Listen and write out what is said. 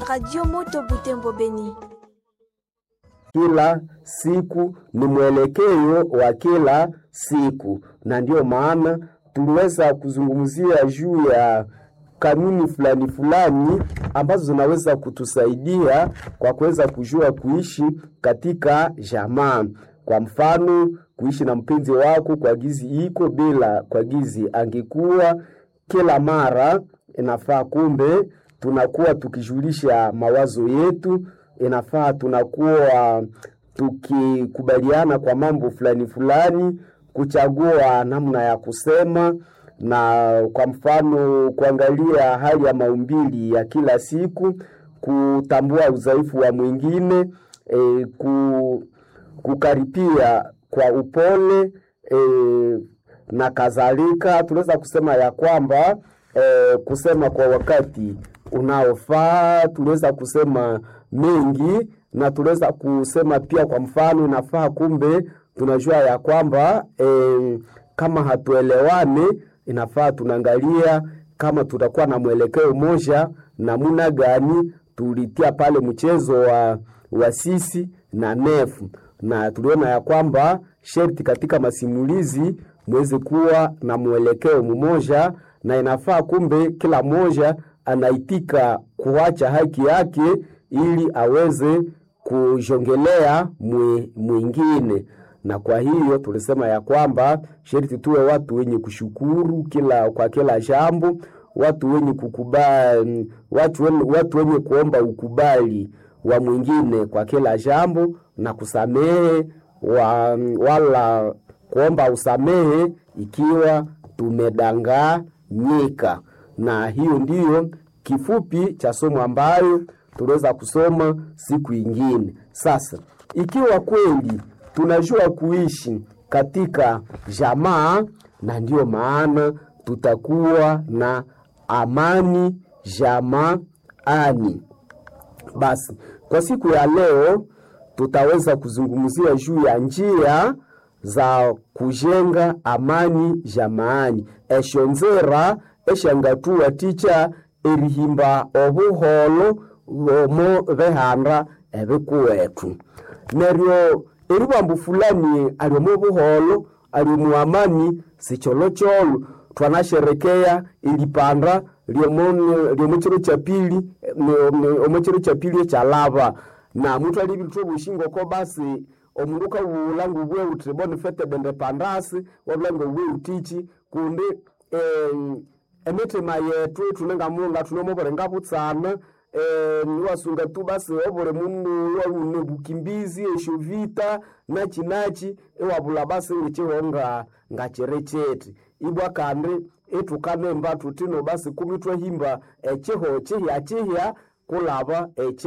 Radio Moto Butembo Beni. Kila siku ni mwelekeo wa kila siku, na ndiyo maana tuliweza kuzungumzia juu ya kanuni fulani fulani ambazo zinaweza kutusaidia kwa kuweza kujua kuishi katika jamaa. Kwa mfano, kuishi na mpenzi wako kwa gizi iko bila kwa gizi angekuwa kila mara inafaa, kumbe tunakuwa tukijulisha mawazo yetu, inafaa tunakuwa tukikubaliana kwa mambo fulani fulani, kuchagua namna ya kusema na kwa mfano kuangalia hali ya maumbili ya kila siku, kutambua udhaifu wa mwingine e, ku, kukaripia kwa upole e, na kadhalika. Tunaweza kusema ya kwamba e, kusema kwa wakati unaofaa, tunaweza kusema mengi na tunaweza kusema pia, kwa mfano inafaa, kumbe tunajua ya kwamba e, kama hatuelewane inafaa tunaangalia kama tutakuwa na mwelekeo moja, namuna gani tulitia pale mchezo wa, wa sisi na nefu, na tuliona ya kwamba sherti katika masimulizi mweze kuwa na mwelekeo mmoja, na inafaa kumbe kila mmoja anaitika kuacha haki yake ili aweze kujongelea mwingine na kwa hiyo tulisema ya kwamba sherti tuwe watu wenye kushukuru kila kwa kila jambo, watu wenye kukubali, watu wenye, watu wenye kuomba ukubali wa mwingine kwa kila jambo na kusamehe wa, wala kuomba usamehe ikiwa tumedanganyika. Na hiyo ndiyo kifupi cha somo ambayo tuliweza kusoma siku ingine. Sasa ikiwa kweli tunajua kuishi katika jamaa, na ndiyo maana tutakuwa na amani jamaani. Basi kwa siku ya leo tutaweza kuzungumzia juu ya njia za kujenga amani jamaani eshonzera eshangatuwa ticha erihimba obuholo omo behanda ebikuwetu neryo eribambu fulani aliomu buholo aliomu amani sicholocholo twanasherekea ilipanda lyomuchiro cha pili omuchiro cha pili echalava na mutu alibilitwa bushingoko basi omundu ukawulangu bwe uti bonifete bende pandasi wabulangu bwe utichi kundi eh, emitima yetu tunenga munga tunomoborenga butsana Eh, niwasunga tu basi obole mundu waune bukimbizi esho vita nachi nachi ewabula basi ngichihonga ngachirecheti ibwa kandi etukanemba tutino basi kumitwa himba echiho chihya chihya kulaba eche